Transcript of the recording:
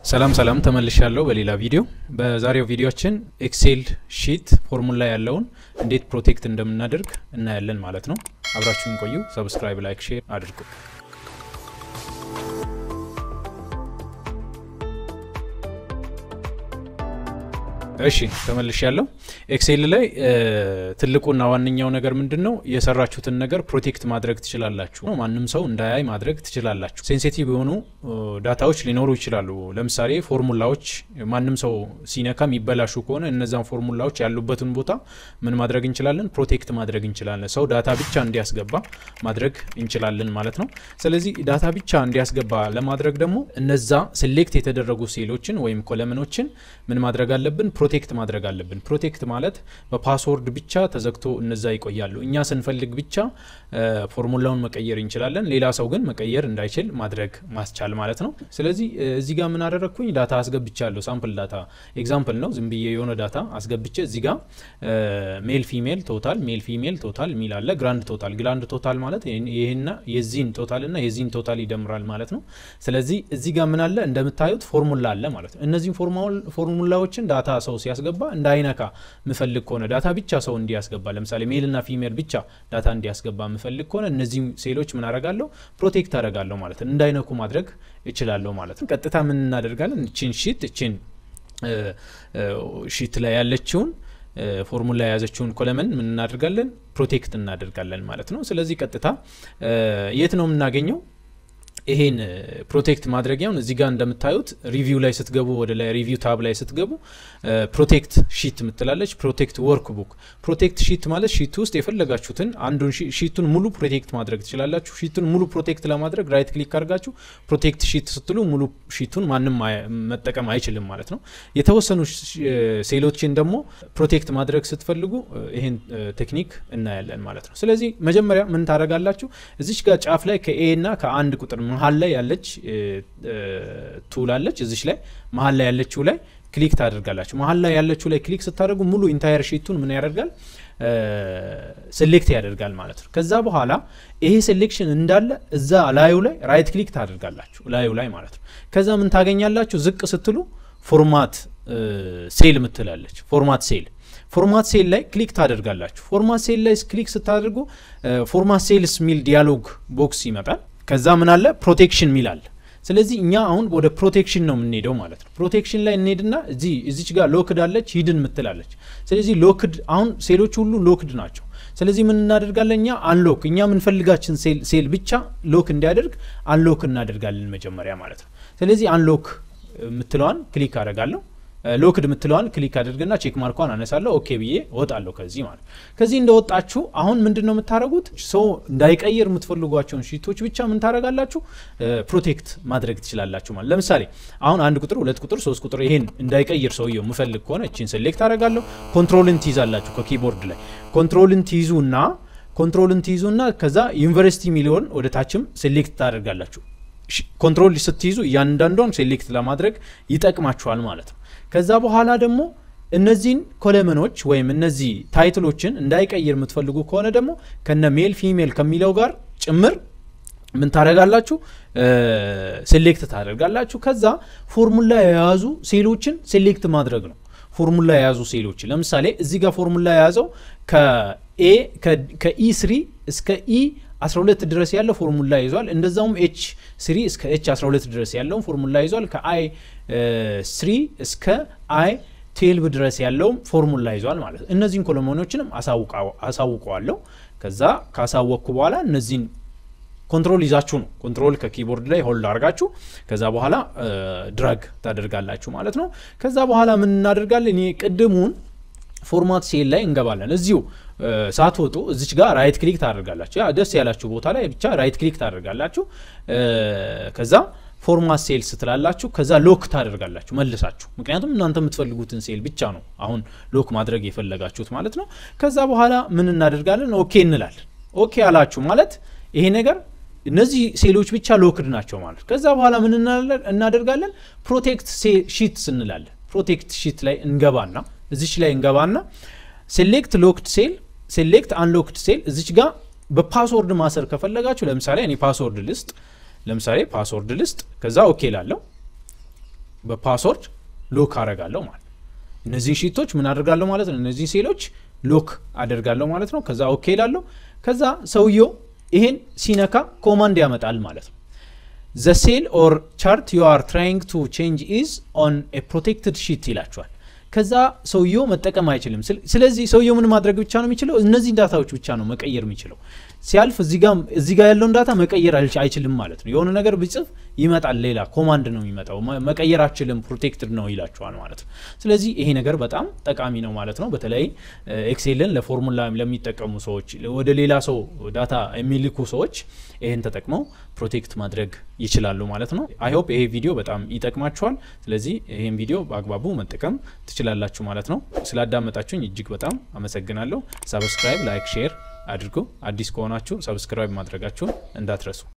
ሰላም ሰላም ተመልሻለሁ በሌላ ቪዲዮ። በዛሬው ቪዲዮችን ኤክሴል ሺት ፎርሙላ ያለውን እንዴት ፕሮቴክት እንደምናደርግ እናያለን ማለት ነው። አብራችሁን ቆዩ። ሰብስክራይብ፣ ላይክ፣ ሼር አድርጉ። እሺ ተመልሻለሁ። ኤክሴል ላይ ትልቁና ዋነኛው ነገር ምንድን ነው? የሰራችሁትን ነገር ፕሮቴክት ማድረግ ትችላላችሁ። ማንም ሰው እንዳያይ ማድረግ ትችላላችሁ። ሴንሲቲቭ የሆኑ ዳታዎች ሊኖሩ ይችላሉ። ለምሳሌ ፎርሙላዎች ማንም ሰው ሲነካ የሚበላሹ ከሆነ እነዛን ፎርሙላዎች ያሉበትን ቦታ ምን ማድረግ እንችላለን? ፕሮቴክት ማድረግ እንችላለን። ሰው ዳታ ብቻ እንዲያስገባ ማድረግ እንችላለን ማለት ነው። ስለዚህ ዳታ ብቻ እንዲያስገባ ለማድረግ ደግሞ እነዛ ሴሌክት የተደረጉ ሴሎችን ወይም ኮለምኖችን ምን ማድረግ አለብን? ፕሮቴክት ማድረግ አለብን። ፕሮቴክት ማለት በፓስወርድ ብቻ ተዘግቶ እነዛ ይቆያሉ። እኛ ስንፈልግ ብቻ ፎርሙላውን መቀየር እንችላለን። ሌላ ሰው ግን መቀየር እንዳይችል ማድረግ ማስቻል ማለት ነው። ስለዚህ እዚህ ጋር ምን አደረግኩኝ? ዳታ አስገብቻለሁ። ሳምፕል ዳታ ኤግዛምፕል ነው። ዝም ብዬ የሆነ ዳታ አስገብቼ እዚህ ጋር ሜል ፊሜል ቶታል ሜል ፊሜል ቶታል የሚል አለ። ግራንድ ቶታል ግራንድ ቶታል ማለት ይህና የዚህን ቶታል እና የዚህን ቶታል ይደምራል ማለት ነው። ስለዚህ እዚህ ጋር ምን አለ? እንደምታዩት ፎርሙላ አለ ማለት ነው። እነዚህን ፎርሙላዎችን ዳታ ሰው ሲያስገባ እንዳይነካ ምፈልግ ከሆነ ዳታ ብቻ ሰው እንዲያስገባ ለምሳሌ ሜልና ፊሜል ብቻ ዳታ እንዲያስገባ ምፈልግ ከሆነ እነዚህ ሴሎች ምን አረጋለሁ? ፕሮቴክት አረጋለሁ ማለት ነው። እንዳይነኩ ማድረግ እችላለሁ ማለት ነው። ቀጥታ ምን እናደርጋለን? እችን ሺት እችን ሺት ላይ ያለችውን ፎርሙላ የያዘችውን ኮለመን ምን እናደርጋለን? ፕሮቴክት እናደርጋለን ማለት ነው። ስለዚህ ቀጥታ የት ነው የምናገኘው? ይሄን ፕሮቴክት ማድረጊያውን እዚህ ጋር እንደምታዩት ሪቪው ላይ ስትገቡ ወደ ላይ ሪቪው ታብ ላይ ስትገቡ ፕሮቴክት ሺት ምትላለች። ፕሮቴክት ወርክ ቡክ ፕሮቴክት ሺት ማለት ሺት ውስጥ የፈለጋችሁትን አንዱን ሺቱን ሙሉ ፕሮቴክት ማድረግ ትችላላችሁ። ሺቱን ሙሉ ፕሮቴክት ለማድረግ ራይት ክሊክ አድርጋችሁ ፕሮቴክት ሺት ስትሉ ሙሉ ሺቱን ማንም መጠቀም አይችልም ማለት ነው። የተወሰኑ ሴሎችን ደግሞ ፕሮቴክት ማድረግ ስትፈልጉ ይሄን ቴክኒክ እናያለን ማለት ነው። ስለዚህ መጀመሪያ ምን ታደርጋላችሁ? እዚች ጋር ጫፍ ላይ ከኤ እና ከአንድ ቁጥር መሀል ላይ ያለች ቱል አለች። እዚች ላይ መሀል ላይ ያለችው ላይ ክሊክ ታደርጋላችሁ። መሀል ላይ ያለችው ላይ ክሊክ ስታደርጉ ሙሉ ኢንታየር ሺቱን ምን ያደርጋል? ሴሌክት ያደርጋል ማለት ነው። ከዛ በኋላ ይሄ ሴሌክሽን እንዳለ እዛ ላዩ ላይ ራይት ክሊክ ታደርጋላችሁ፣ ላዩ ላይ ማለት ነው። ከዛ ምን ታገኛላችሁ? ዝቅ ስትሉ ፎርማት ሴል ምትላለች። ፎርማት ሴል ፎርማት ሴል ላይ ክሊክ ታደርጋላችሁ። ፎርማት ሴል ላይ ክሊክ ስታደርጉ ፎርማት ሴልስ ሚል ዲያሎግ ቦክስ ይመጣል። ከዛ ምን አለ ፕሮቴክሽን ሚል አለ። ስለዚህ እኛ አሁን ወደ ፕሮቴክሽን ነው የምንሄደው ማለት ነው። ፕሮቴክሽን ላይ እንሄድና እዚህ እዚች ጋር ሎክድ አለች ሂድን ምትላለች። ስለዚህ ሎክድ አሁን ሴሎች ሁሉ ሎክድ ናቸው። ስለዚህ ምን እናደርጋለን እኛ አንሎክ እኛ የምንፈልጋችን ሴል ብቻ ሎክ እንዲያደርግ አንሎክ እናደርጋለን መጀመሪያ ማለት ነው። ስለዚህ አንሎክ የምትለዋን ክሊክ አደርጋለሁ። ሎክድ የምትለዋን ክሊክ አድርግና ቼክ ማርኳን አነሳለሁ። ኦኬ ብዬ እወጣለሁ ከዚህ ማለት ከዚህ እንደወጣችሁ አሁን ምንድን ነው የምታደረጉት? ሰው እንዳይቀይር የምትፈልጓቸውን ሺቶች ብቻ ምን ታደረጋላችሁ? ፕሮቴክት ማድረግ ትችላላችሁ ማለት ለምሳሌ አሁን አንድ ቁጥር፣ ሁለት ቁጥር፣ ሶስት ቁጥር ይሄን እንዳይቀይር ሰውየው የምፈልግ ከሆነ እችን ሴሌክት አደረጋለሁ። ኮንትሮልን ትይዛላችሁ ከኪቦርድ ላይ ኮንትሮልን ትይዙና ኮንትሮልን ትይዙና ከዛ ዩኒቨርሲቲ ሚሊዮን ወደ ታችም ሴሌክት ታደርጋላችሁ። ኮንትሮል ስትይዙ እያንዳንዷን ሴሌክት ለማድረግ ይጠቅማችኋል ማለት ነው። ከዛ በኋላ ደግሞ እነዚህን ኮለመኖች ወይም እነዚህ ታይትሎችን እንዳይቀይር የምትፈልጉ ከሆነ ደግሞ ከነ ሜል ፊሜል ከሚለው ጋር ጭምር ምን ታደርጋላችሁ? ሴሌክት ታደርጋላችሁ። ከዛ ፎርሙላ የያዙ ሴሎችን ሴሌክት ማድረግ ነው። ፎርሙላ የያዙ ሴሎችን ለምሳሌ እዚህ ጋር ፎርሙላ የያዘው ከኤ ከኢ ስሪ እስከ ኢ 12 ድረስ ያለው ፎርሙላ ይዟል። እንደዛውም ኤች ስሪ እስከ ኤች 12 ድረስ ያለውን ፎርሙላ ይዟል። ከአይ ስሪ እስከ አይ ቴልቭ ድረስ ያለውም ፎርሙላ ይዟል ማለት ነው። እነዚህን ኮሎሞኖችንም አሳውቀዋለሁ። ከዛ ካሳወቅኩ በኋላ እነዚህን ኮንትሮል ይዛችሁ ነው ኮንትሮል ከኪቦርድ ላይ ሆልድ አድርጋችሁ ከዛ በኋላ ድራግ ታደርጋላችሁ ማለት ነው። ከዛ በኋላ ምን እናደርጋለን? ይሄ ቅድሙን ፎርማት ሴል ላይ እንገባለን። እዚሁ ሳትወጡ እዚች ጋር ራይት ክሊክ ታደርጋላችሁ። ያ ደስ ያላችሁ ቦታ ላይ ብቻ ራይት ክሊክ ታደርጋላችሁ። ከዛ ፎርማት ሴል ስትላላችሁ ከዛ ሎክ ታደርጋላችሁ መልሳችሁ። ምክንያቱም እናንተ የምትፈልጉትን ሴል ብቻ ነው አሁን ሎክ ማድረግ የፈለጋችሁት ማለት ነው። ከዛ በኋላ ምን እናደርጋለን? ኦኬ እንላለን። ኦኬ አላችሁ ማለት ይሄ ነገር እነዚህ ሴሎች ብቻ ሎክድ ናቸው ማለት። ከዛ በኋላ ምን እናደርጋለን? ፕሮቴክት ሺት እንላለን። ፕሮቴክት ሺት ላይ እንገባና እዚች ላይ እንገባና ሴሌክት ሎክድ ሴል ሴሌክት አንሎክድ ሴል እዚች ጋር በፓስወርድ ማሰር ከፈለጋችሁ ለምሳሌ እኔ ፓስወርድ ልስጥ ለምሳሌ ፓስወርድ ልስጥ ከዛ ኦኬ ላለው በፓስወርድ ሎክ አረጋለሁ ማለት ነው። እነዚህን ሺቶች ምን አደርጋለሁ ማለት ነው። እነዚህ ሴሎች ሎክ አደርጋለሁ ማለት ነው። ከዛ ኦኬ ላለሁ። ከዛ ሰውየው ይሄን ሲነካ ኮማንድ ያመጣል ማለት ነው። ዘ ሴል ኦር ቻርት ዩ አር ትራይንግ ቱ ቼንጅ ኢዝ ኦን ኤ ፕሮቴክትድ ሺት ይላቸዋል። ከዛ ሰውየው መጠቀም አይችልም። ስለዚህ ሰውየው ምን ማድረግ ብቻ ነው የሚችለው? እነዚህን ዳታዎች ብቻ ነው መቀየር የሚችለው። ሲያልፍ እዚህ ጋር ያለውን ዳታ መቀየር አይችልም ማለት ነው። የሆነ ነገር ብጽፍ ይመጣል፣ ሌላ ኮማንድ ነው የሚመጣው። መቀየር አችልም፣ ፕሮቴክትድ ነው ይላቸዋል ማለት ነው። ስለዚህ ይሄ ነገር በጣም ጠቃሚ ነው ማለት ነው። በተለይ ኤክሴልን ለፎርሙላ ለሚጠቀሙ ሰዎች፣ ወደ ሌላ ሰው ዳታ የሚልኩ ሰዎች ይህን ተጠቅመው ፕሮቴክት ማድረግ ይችላሉ ማለት ነው። አይሆፕ ይሄ ቪዲዮ በጣም ይጠቅማችኋል። ስለዚህ ይህን ቪዲዮ በአግባቡ መጠቀም ትችላላችሁ ማለት ነው። ስላዳመጣችሁኝ እጅግ በጣም አመሰግናለሁ። ሰብስክራይብ፣ ላይክ፣ ሼር አድርጉ። አዲስ ከሆናችሁ ሰብስክራይብ ማድረጋችሁን እንዳትረሱ።